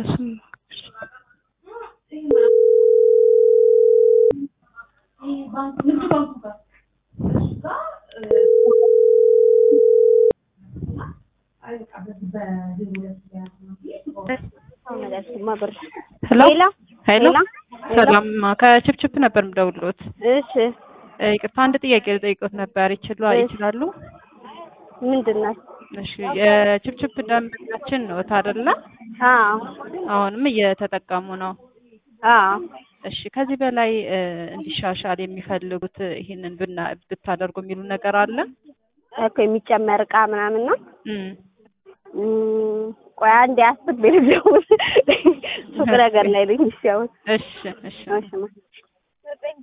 እሱም ሄሎ ሄሎ ሰላም ከችፕችፕ ነበር የምደውልዎት። እሺ ይቅርታ አንድ ጥያቄ ልጠይቅዎት ነበር። ይችሉ ይችላሉ? ምንድን ነው? እሺ የችፕችፕ ደንበኛችን ነዎት አይደለ? አዎ አሁንም እየተጠቀሙ ነው። አዎ እሺ ከዚህ በላይ እንዲሻሻል የሚፈልጉት ይህንን ብና ብታደርጉ የሚሉ ነገር አለ? እኮ የሚጨመር እቃ ምናምን ነው። እም እም፣ ቆይ አንዴ አስቤ ልደውል። ሱቅ ነገር ላይ ነኝ። እሺ አሁን እሺ እሺ እሺ